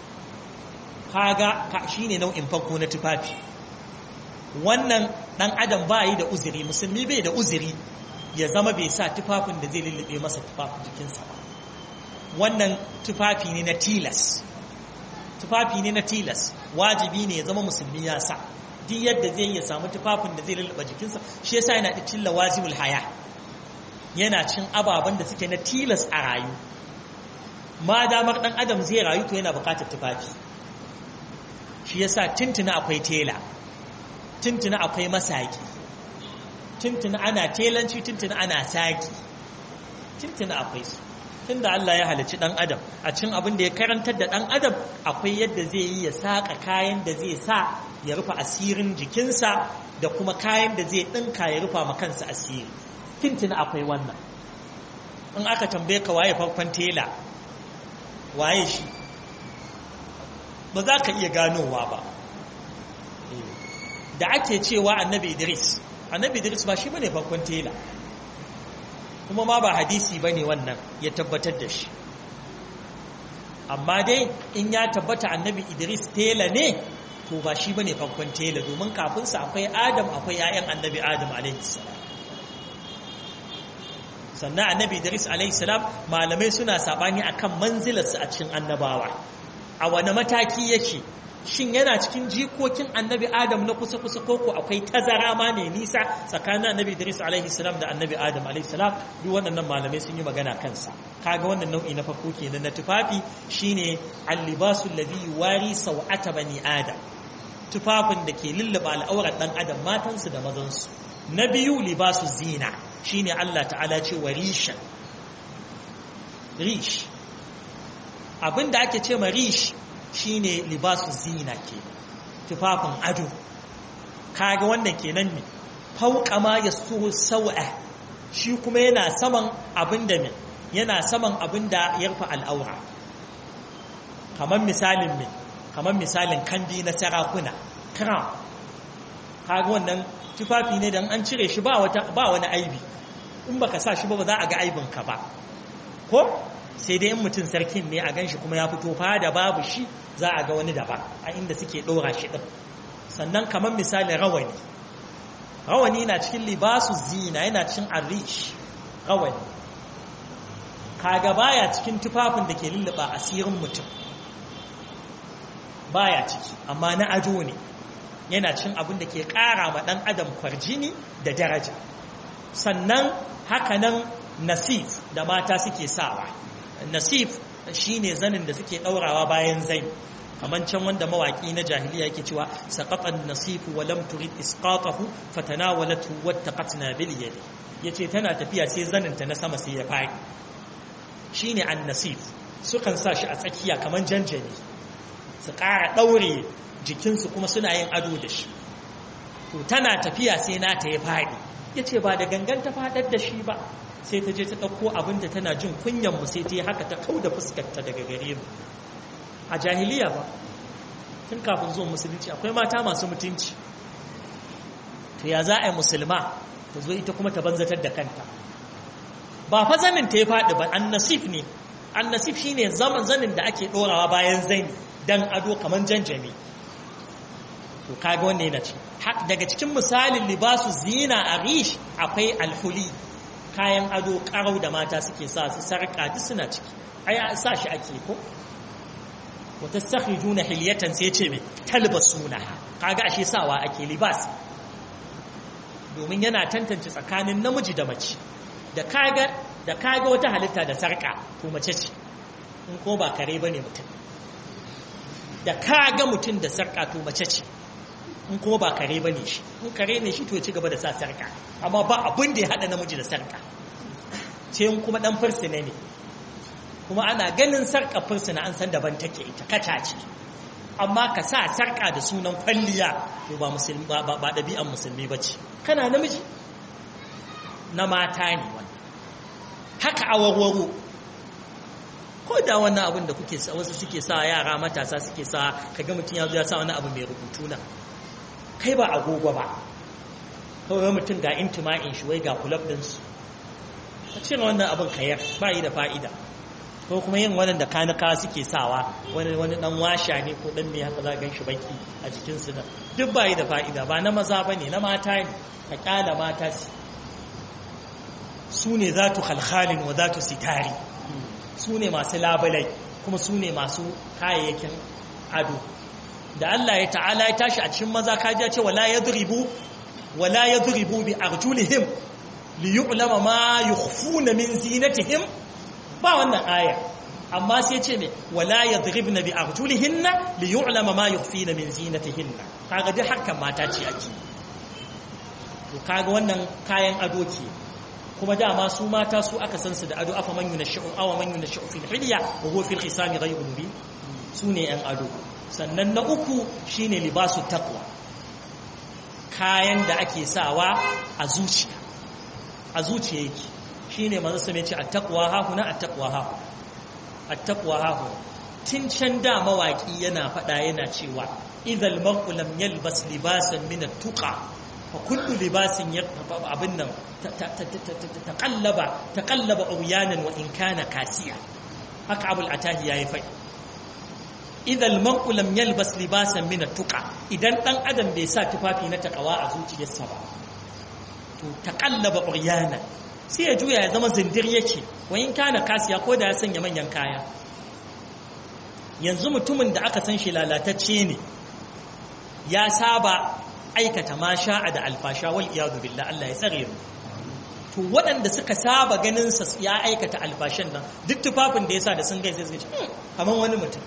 kaga shi ne nau'in farko na tufafi wannan ɗan adam ba yi da uzuri musulmi bai da uzuri ya zama bai sa tufafin da zai lullube masa tufafin jikinsa ba wannan tufafi ne na tilas tufafi ne na tilas wajibi ne ya zama musulmi ya sa duk yadda zai ya samu tufafin da zai lullube jikinsa shi yasa yana da cilla wajibul haya yana cin ababen da suke na tilas a rayu ma damar dan adam zai rayu to yana bukatar tufafi shi yasa tuntuna akwai tela tuntuna akwai masaki tuntuna ana telanci tuntuna ana saki tuntuna akwai su tunda Allah ya halicci dan adam a cin abin da ya karantar da dan adam akwai yadda zai yi ya saka kayan da zai sa ya rufe asirin jikinsa da kuma kayan da zai dinka ya rufa ma kansa asiri tuntuna akwai wannan in aka tambaye ka waye farkon tela waye shi ba za ka iya ganowa ba da ake cewa annabi idris annabi idris ba shi bane farkon tela kuma ma ba hadisi bane wannan ya tabbatar da shi amma dai in ya tabbata annabi idris tela ne to ba shi bane farkon tela domin kafinsa akwai adam akwai 'ya'yan annabi adam alaihi sannan annabi idris alaihi salam malamai suna sabani akan manzilarsa a cikin annabawa a wani mataki yake shin yana cikin jikokin annabi adam na kusa-kusa koko akwai tazara ma ne nisa tsakanin annabi idris alaihi salam da annabi adam alaihi salam duk waɗannan malamai sun yi magana kansa kaga wannan nau'i na farko kenan na tufafi shine al-libasul ladhi yuwari sawata bani adam tufafin da ke lullaba al'aurar dan adam matansu da mazansu na biyu libasu zina shine Allah ta'ala ce wa risha rish abinda ake ce ma rish shine libasu zina ke tufafin ado kaga wannan kenan ne fauka ma ya so sau'a shi kuma yana saman abinda me yana saman abinda ya rufe al'aura kamar misalin me kamar misalin kandi na sarakuna crown kaga wannan tufafi ne dan an cire shi ba wata ba wani aibi in baka sa shi ba ba za a ga aibin ka ba ko sai dai in mutum sarkin ne a ganshi kuma ya fito fa da babu shi za a ga wani daban a inda suke ɗora shi ɗin sannan kamar misali rawani rawani na cikin libasu zina yana cikin arish rawani kaga baya cikin tufafin da ke lulluɓa asirin mutum baya ciki amma na ado ne yana cin abin da ke ƙara ma ɗan adam kwarjini da daraja sannan hakanan nasif da mata suke sawa nasif shine zanin da suke ɗaurawa bayan zai kamar can wanda mawaƙi na jahiliya yake cewa saqatan nasifu wa lam turid isqatahu fatanawalatu wattaqatna bil yadi yace tana tafiya sai zanin ta na sama sai ya fadi shine an-nasif sukan sa shi a tsakiya kamar janjani su ƙara ɗaure jikinsu kuma suna yin ado da shi to tana tafiya sai nata ya faɗi ya ce ba da gangan ta faɗar da shi ba sai ta je ta ɗauko abinda tana jin kunyanmu sai ta yi haka ta kau da fuskarta daga gare mu a jahiliya ba tun kafin zuwan musulunci akwai mata masu mutunci to ya za a yi musulma ta zo ita kuma ta banzatar da kanta ba fa zanin ta ya faɗi ba an nasif ne an nasif shine zaman zanin da ake ɗorawa bayan zani dan ado kamar janjami to kaga wanda yana ci daga cikin misalin libasu zina a rish akwai alhuli kayan ado karau da mata suke sa su sarka duk suna ciki ai sa shi ake ko wa tastakhrijuna hilyatan sai ce me talbasunaha kaga ashe sawa ake libas domin yana tantance tsakanin namiji da mace da kaga da kaga wata halitta da sarka to mace ce in ko ba kare bane mutum da kaga mutum da sarka to mace ce in kuma ba kare bane shi in kare ne shi to ya ci gaba da sa sarka amma ba abin da ya hada namiji da sarka sai in kuma dan fursuna ne kuma ana ganin sarka fursuna an san daban take ita kata ce amma ka sa sarka da sunan kwalliya to ba musulmi ba ba dabi'an musulmi bace kana namiji na mata ne wannan haka awarwaro ko da wannan abin da kuke wasu suke sa yara matasa suke sa kaga mutum ya zo ya sa wani abu mai rubutu na kai ba agogo ba kawai mutum ga intima'in shi wai ga kulab ɗinsu a cire wannan abin kayar ba yi da fa'ida ko kuma yin wannan da kanuka suke sawa wani wani dan washa ne ko dan me haka za gan shi baki a jikinsu nan duk ba yi da fa'ida ba na maza ba ne na mata ne ka kyala mata su ne za tu halhalin wa za tu sitari su ne masu labalai kuma su ne masu kayayyakin ado da Allah ya ta'ala ya tashi a cikin maza kaji ya ce wala yadribu wala yadribu bi arjulihim li yu'lama ma yukhfuna min zinatihim ba wannan aya amma sai ce ne wala yadribna bi arjulihinna li yu'lama ma yukhfina min zinatihinna kaga duk hakan mata ce ake to kaga wannan kayan ado ke kuma dama su mata su aka san su da ado afa man yunashu aw man yunashu fil hilya wa huwa fil khisami ghayru mubin su ne yan ado sannan na uku shine libasu taqwa kayan da ake sawa a zuciya a zuciya yake shine manzo sai ce at-taqwa ha huna at-taqwa ha at-taqwa ha huna tun can da mawaƙi yana faɗa yana cewa idal mar'u lam yalbas libasan min at-tuqa fa kullu libasin abin nan taqallaba taqallaba uryanan wa in kana kasiya haka abul atahi yayi faɗi idal mar'u lam yalbas libasan min at-tuqa idan dan adam bai sa tufafi na takawa a zuciyarsa ba to taqallaba uryanan sai ya juya ya zama zindir yake wa in kana kasiya ko da ya sanya manyan kaya yanzu mutumin da aka san shi lalatacce ne ya saba aikata ma sha'a da alfasha wal iyadu billah Allah ya tsare mu to waɗanda suka saba ganin sa ya aikata alfashan nan duk tufafin da yasa da sun gaisa suka ce kaman wani mutum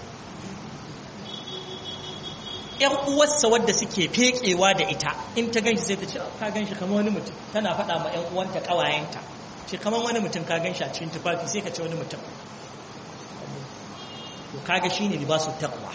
‘yan uwarsa wadda suke fekewa da ita in ta ganshi sai ta ce ka ganshi kamar wani mutum tana faɗa ma ‘yan uwanta ƙawayenta ce kamar wani mutum ka ganshi a cikin tufafi sai ka ce wani mutum to kaga shine libasu taqwa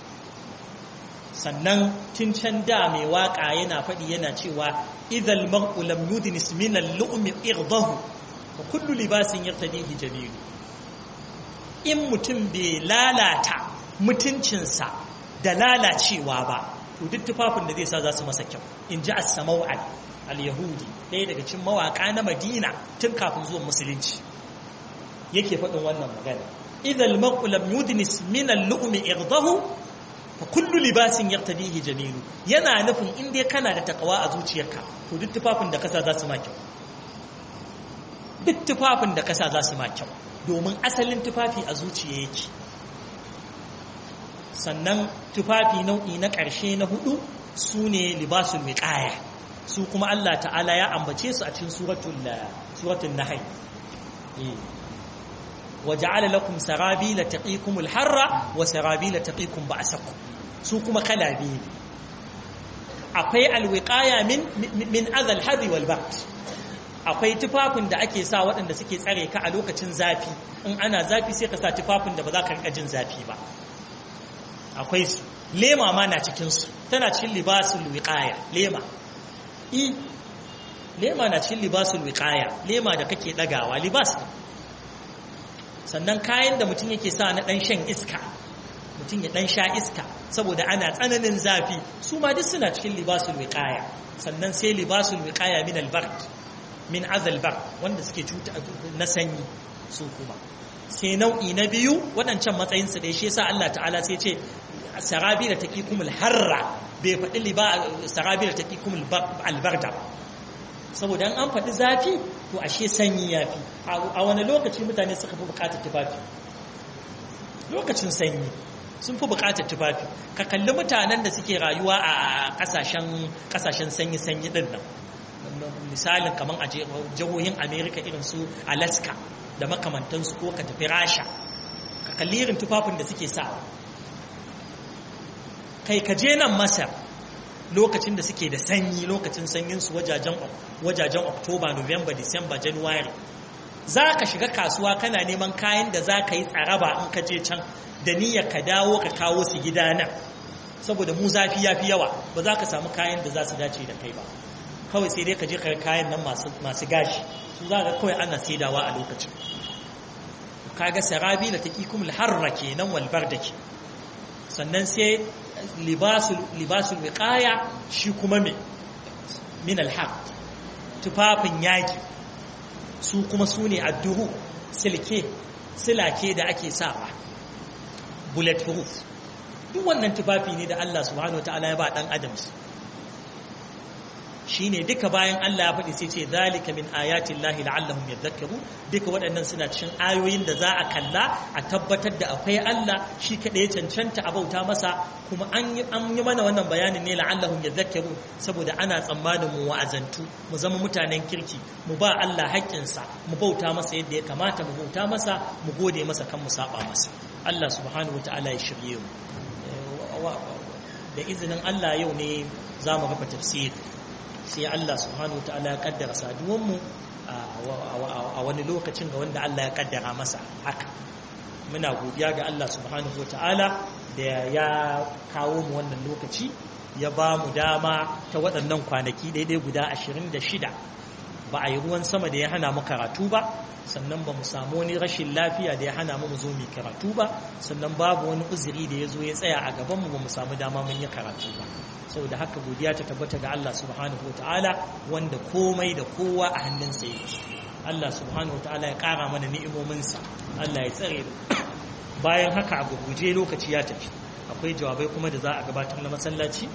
sannan tun can da mai waka yana faɗi yana cewa idhal mar'u lam yudnis min al-lu'mi irdahu wa kullu libasin yartadihi jamilu in mutum bai lalata mutuncinsa da lalacewa ba to duk tufafin da zai sa za su masa kyau in ji as-samaw'al al-yahudi ɗaya daga cikin mawaka na madina tun kafin zuwan musulunci yake faɗin wannan magana idhal mar'u lam yudnis min al-lu'mi irdahu fa kullu libasin yartadihi jamilu yana nufin in dai kana da takawa a zuciyarka to duk tufafin da kasa za su ma kyau duk tufafin da kasa za su ma kyau domin asalin tufafi a zuciya yake sannan tufafi nau'i na ƙarshe na hudu su ne libasul wiqaya su kuma Allah ta'ala ya ambace su a cikin suratul suratul nahl وجعل لكم سرابيل تقيكم الحر وسرابيل تقيكم بأسكم su kuma kala biyu akwai alwiqaya min min adhal hadi wal bard akwai tufafin da ake sa waɗanda suke tsare ka a lokacin zafi in ana zafi sai ka sa tufafin da ba za ka rika jin zafi ba akwai su lema ma na cikin su tana cikin libasul wiqaya lema i lema na cikin libasul wiqaya lema da kake dagawa libas sannan kayan da mutum yake sa na ɗan shan iska mutum ya ɗan sha iska saboda ana tsananin zafi su ma duk suna cikin libasul wiqaya sannan sai libasul wiqaya min albard min azal bar wanda suke cuta na sanyi su kuma sai nau'i na biyu waɗancan matsayin su dai shi yasa Allah ta'ala sai ce sarabi da taqikumul harra bai faɗi liba sarabi da taqikumul albarda saboda an faɗi zafi to ashe sanyi ya fi a wani lokaci mutane suka fi bukatar tufafi lokacin sanyi sun fi bukatar tufafi ka kalli mutanen da suke rayuwa a kasashen sanyi-sanyi din nan misalin kamar a jihohin amerika irin su alaska da makamantansu ko ka tafi rasha ka kalli irin tufafin da suke sa kai ka je nan masar lokacin da suke da sanyi lokacin sanyinsu wajajen wajajen Oktoba, November, December, January za ka shiga kasuwa kana neman kayan da za ka yi tsaraba in ka je can da niyyar ka dawo ka kawo su gida nan saboda mu zafi ya fi yawa ba za ka samu kayan da za su dace da kai ba kawai sai dai ka je ka kayan nan masu gashi su za ka kawai ana saidawa a lokacin kaga sarabi da taqikumul harra kenan wal bardaki sannan sai libasul wiqaya shi kuma me min alhaq tufafin yaki su kuma su ne adduhu silke silake da ake sawa bullet proof duk wannan tufafi ne da Allah subhanahu wataala ya ba dan adam shine duka bayan Allah ya faɗi sai ce zalika min ayatin lahi la'allahum yadhakkaru duka waɗannan suna cikin ayoyin da za a kalla a tabbatar da akwai Allah shi kaɗai cancanta a bauta masa kuma an yi an yi mana wannan bayanin ne la'allahum yadhakkaru saboda ana tsammanin mu wa'azantu mu zama mutanen kirki mu ba Allah haƙƙinsa mu bauta masa yadda ya kamata mu bauta masa mu gode masa kan mu saba masa Allah subhanahu wataala ya shirye mu da izinin Allah yau ne za mu rufe tafsiri sai Allah subhanahu wa ta'ala ya kaddara saduwanmu a wani lokacin ga wanda Allah ya kaddara masa haka muna godiya ga Allah subhanahu wa ta'ala da ya kawo mu wannan lokaci ya ba mu dama ta waɗannan kwanaki daidai guda 26 ba a yi ruwan sama da ya hana mu karatu ba sannan ba mu samu wani rashin lafiya da ya hana mu zo mu karatu ba sannan babu wani uzuri da ya zo ya tsaya a gaban mu ba mu samu dama mun yi karatu ba saboda haka godiya ta tabbata ga Allah subhanahu wataala wanda komai da kowa a hannunsa yake Allah subhanahu wataala ya kara mana ni'imominsa Allah ya tsare bayan haka a gurguje lokaci ya tafi akwai jawabai kuma da za a gabatar na masallaci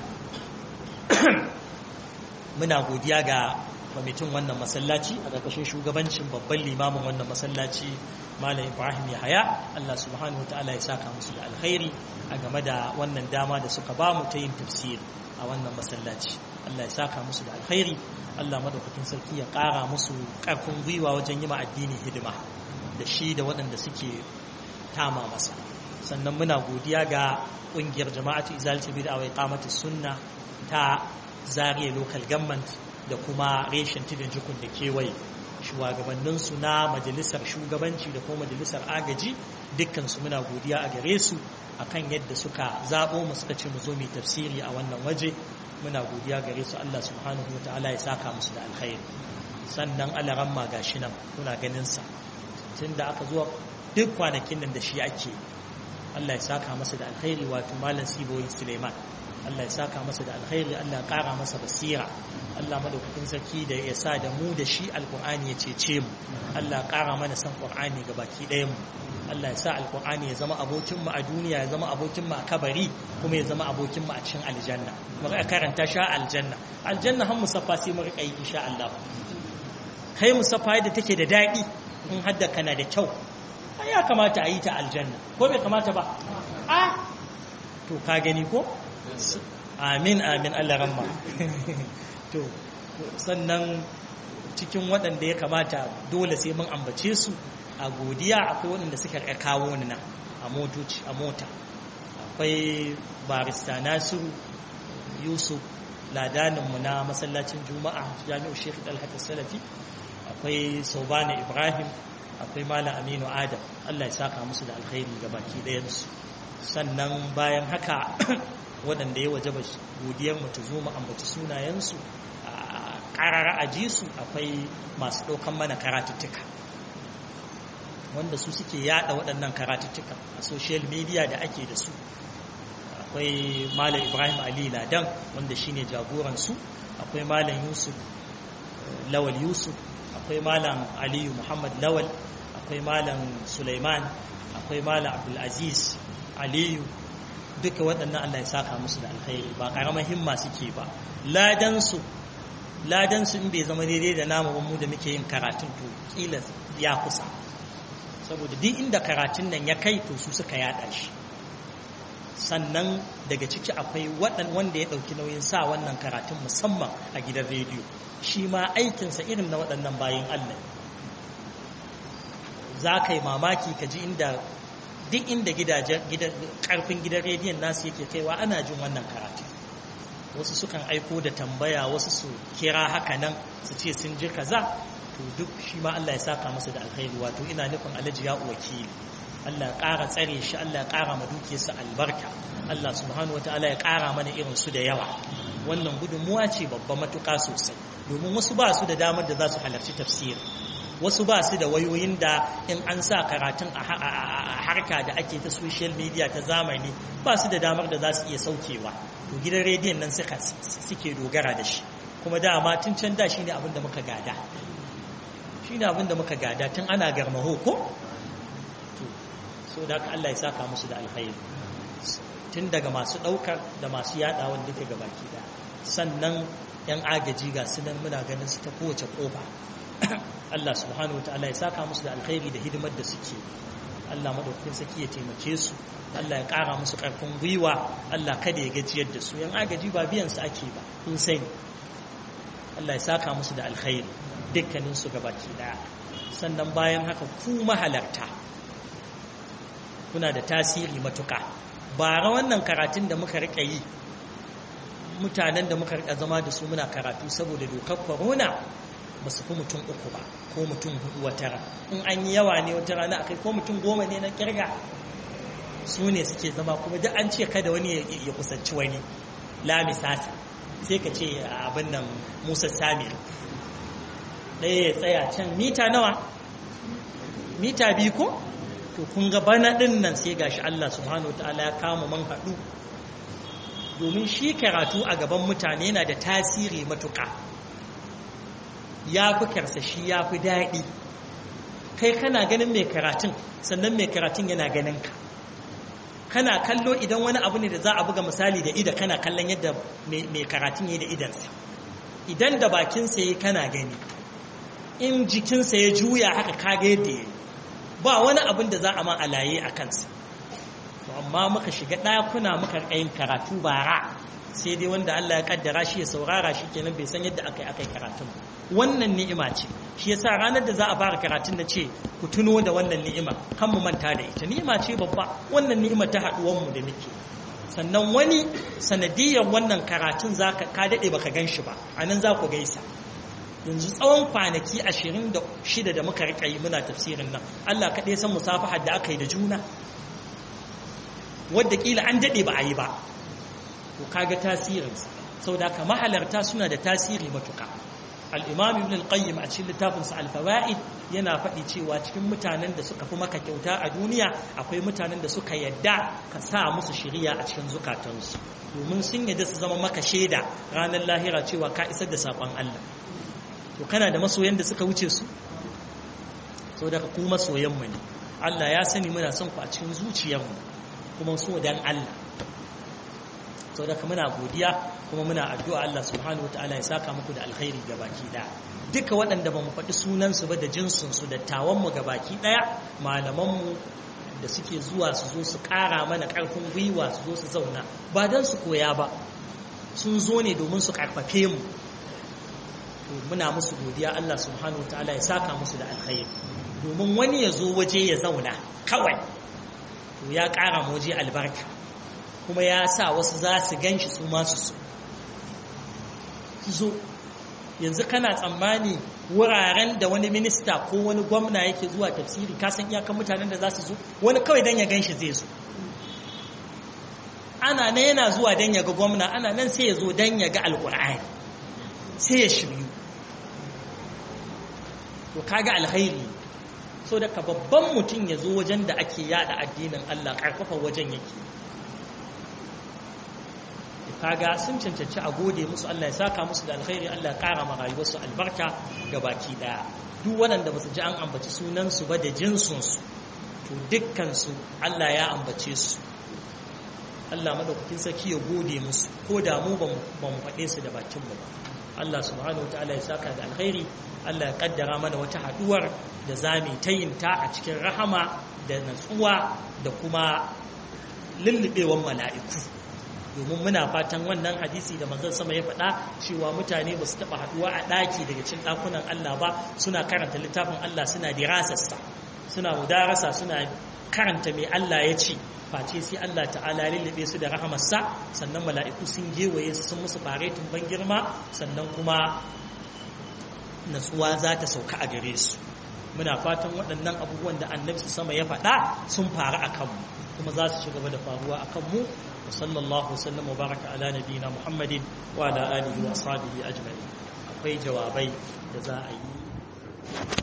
muna godiya ga kwamitin wannan masallaci a ƙarƙashin shugabancin babban limamin wannan masallaci malam ibrahim yahaya allah subhanahu ta'ala ya saka musu da alkhairi a game da wannan dama da suka ba mu ta yin tafsiri a wannan masallaci allah ya saka musu da alkhairi allah madaukakin sarki ya ƙara musu ƙarfin gwiwa wajen yi ma addini hidima da shi da waɗanda suke tama masa sannan muna godiya ga ƙungiyar jama'atu izalati bid'a wa iqamati sunna ta zariya local government da kuma reshen tudun jikun da kewaye shugabanninsu na majalisar shugabanci da kuma majalisar agaji dukkansu muna godiya a gare su akan yadda suka zaɓo mu suka ce mu zo mai tafsiri a wannan waje muna godiya gare su Allah subhanahu wa ta'ala ya saka musu da alkhairi sannan alaran ma gashi nan kuna ganin sa tun da aka zuwa duk kwanakin nan da shi ake Allah ya saka masa da alkhairi wato malam Siboyi Suleiman Allah ya saka masa da alkhairi Allah ya kara masa basira Allah madaukakin sarki da ya sa da mu da shi alkur'ani ya cece mu Allah ya kara mana san qur'ani ga baki ɗayan mu Allah ya sa alkur'ani ya zama abokin mu a duniya ya zama abokin mu a kabari kuma ya zama abokin mu a cikin aljanna mu ga karanta sha aljanna aljanna har musaffa sai mu rika yi insha Allah kai musaffa yadda take da daɗi in hadda kana da kyau ya kamata a yi ta aljanna ko bai kamata ba a to ka gani ko amin amin Allah ramma to sannan cikin waɗanda ya kamata dole sai mun ambace su a godiya akwai waɗanda suka kawo ni nan a motoci a mota akwai barista nasiru yusuf ladaninmu na masallacin juma'a jami'u shekhi dalhat salafi akwai saubana ibrahim akwai malam aminu adam allah ya saka musu da alkhairi ga baki ɗayansu sannan bayan haka waɗanda ya waje godiyar mu ta zo mu ambaci sunayensu a ƙarara a ji su akwai masu ɗaukan mana karatuttuka wanda su suke yada waɗannan karatuttuka a social media da ake da su akwai malam ibrahim ali ladan wanda shine jagoransu akwai malam yusuf lawal yusuf akwai malam aliyu muhammad lawal akwai malam suleiman akwai malam abdulaziz aliyu duka waɗannan allah ya saka musu da alkhairi ba ƙaramar himma suke ba ladansu ladansu in bai zama daidai da namu mu da muke yin karatun to kila ya kusa saboda duk inda karatun nan ya kai to su suka yada shi sannan daga ciki akwai waɗan wanda ya ɗauki nauyin sa wannan karatun musamman a gidan rediyo shi ma aikinsa irin na waɗannan bayan Allah za ka yi mamaki ka ji inda duk inda gidajen ƙarfin gidan rediyon nasu yake kaiwa ana jin wannan karatu wasu sukan aiko da tambaya wasu su kira haka nan su ce sun ji kaza to duk shi ma Allah ya saka masa da alkhairi wato ina nufin alhaji ya wakili Allah ya ƙara tsare shi Allah ya ƙara ma dukiyarsa albarka Allah subhanahu wataala ya ƙara mana irin su da yawa wannan gudunmuwa ce babba matuƙa sosai domin wasu ba su da damar da za su halarci tafsiri wasu ba su da wayoyin da in an sa karatun a harka da ake ta social media ta zamani ba su da damar da za su iya saukewa to gidan rediyon nan suke dogara da shi kuma dama tun can da shi ne abin da muka gada shi ne abin da muka gada tun ana garmaho ko so da haka Allah ya saka musu da alkhairi tun daga masu ɗaukar da masu yaɗawan duka ga baki da sannan yan agaji ga su nan muna ganin su ta kowace ƙofa Allah subhanahu wa ta'ala ya saka musu da alkhairi da hidimar da suke Allah madaukakin saki ya taimake su Allah ya ƙara musu ƙarfin gwiwa Allah kada ya gajiyar da su yan agaji ba biyan su ake ba kun sani Allah ya saka musu da alkhairi dukkanin su gabaki daya sannan bayan haka ku mahalarta kuna da tasiri matuka bara wannan karatun da muka rika yi mutanen da muka rika zama da su muna karatu saboda dokar corona ba su fi mutum uku ba ko mutum hudu wata rana in an yi yawa ne wata rana akai ko mutum goma ne na kirga su ne suke zama kuma duk an ce kada wani ya kusanci wani lami sasa sai ka ce abin nan musa samir ɗaya ya tsaya can mita nawa mita biyu ko to kun ga bana ɗin nan sai gashi Allah subhanahu ta'ala ya kama man haɗu domin shi karatu a gaban mutane yana da tasiri matuƙa ya fi karsashi ya fi daɗi kai kana ganin mai karatun sannan mai karatun yana ganin ka kana kallo idan wani abu ne da za a buga misali da ida kana kallon yadda mai karatun ya da idansa idan da bakinsa ya kana gani in jikinsa ya juya haka kaga yadda ya ba wani abin da za a ma alaye a kansa to amma muka shiga ɗakuna muka yin karatu bara sai dai wanda Allah ya kaddara shi ya saurara shi kenan bai san yadda aka yi aka yi karatun wannan ni'ima ce shi yasa ranar da za a fara karatun na ce ku tuno da wannan ni'ima kan mu manta da ita ni'ima ce babba wannan ni'ima ta haɗuwar mu da muke sannan wani sanadiyar wannan karatun zaka ka dade baka gan shi ba anan za ku gaisa yanzu tsawon kwanaki ashirin da shida da muka riƙa yi muna tafsirin nan Allah kaɗai san musafahar da aka yi da juna wadda ƙila an daɗe ba a yi ba to kaga tasirinsa sau da ka mahalarta suna da tasiri matuka al'imam ibn al-qayyim a cikin littafinsa al-fawa'id yana faɗi cewa cikin mutanen da suka fi maka kyauta a duniya akwai mutanen da suka yadda ka sa musu shiriya a cikin zukatansu domin sun yadda su zama maka shaida ranar lahira cewa ka isar da saƙon Allah to kana da masoyan da suka wuce su sau da ku masoyanmu ne Allah ya sani muna son ku a cikin zuciyarmu kuma so dan Allah sau da muna godiya kuma muna addu'a Allah subhanahu wa ta'ala ya saka muku da alkhairi ga baki ɗaya duka waɗanda ba mu faɗi sunansu ba da jinsinsu da tawanmu ga baki ɗaya malamanmu da suke zuwa su zo su ƙara mana ƙarfin gwiwa su zo su zauna ba don su koya ba sun zo ne domin su ƙarfafe mu muna musu godiya Allah subhanahu wa ta'ala ya saka musu da alkhairi domin wani ya zo waje ya zauna kawai to ya ƙara waje albarka kuma ya sa wasu za su gan shi su masu su zo yanzu kana tsammani wuraren da wani minista ko wani gwamna yake zuwa tafsiri kasan iyakan mutanen da za su zo wani kawai don ya gan shi zai zo ana nan yana zuwa don ya ga gwamna ana nan sai ya zo don ya ga alkur'ani sai ya shiryu to kaga alhairi so daga babban mutum ya zo wajen da ake yada addinin Allah karfafa wajen yake kaga sun cancanci a gode musu Allah ya saka musu da alkhairi Allah ya kara ma rayuwarsu albarka ga baki daya duk waɗanda ba su ji an ambaci sunansu ba da jinsunsu to dukkansu Allah ya ambace su Allah madaukakin sarki ya gode musu ko da mu ba mu faɗe su da bakinmu ba Allah subhanahu wa ta'ala ya saka da alkhairi Allah ya kaddara mana wata haduwar da zamu ta yin ta a cikin rahama da natsuwa da kuma lullubewan mala'iku domin muna fatan wannan hadisi da manzon sama ya faɗa cewa mutane ba su taɓa haduwa a ɗaki daga cikin ɗakunan Allah ba suna karanta littafin Allah suna dirasarsa suna mudarasa suna karanta mai Allah ya ce face sai Allah ta'ala lullube su da rahamarsa sannan mala'iku sun gewaye su sun musu faretin ban girma sannan kuma natsuwa za ta sauka a gare su muna fatan waɗannan abubuwan da annabi sama ya faɗa sun faru a kanmu kuma za su ci gaba da faruwa a kanmu wa sallallahu wasallam wa baraka ala nabiyina muhammadin wa ala alihi wa ashabihi ajma'in akwai jawabai da za a yi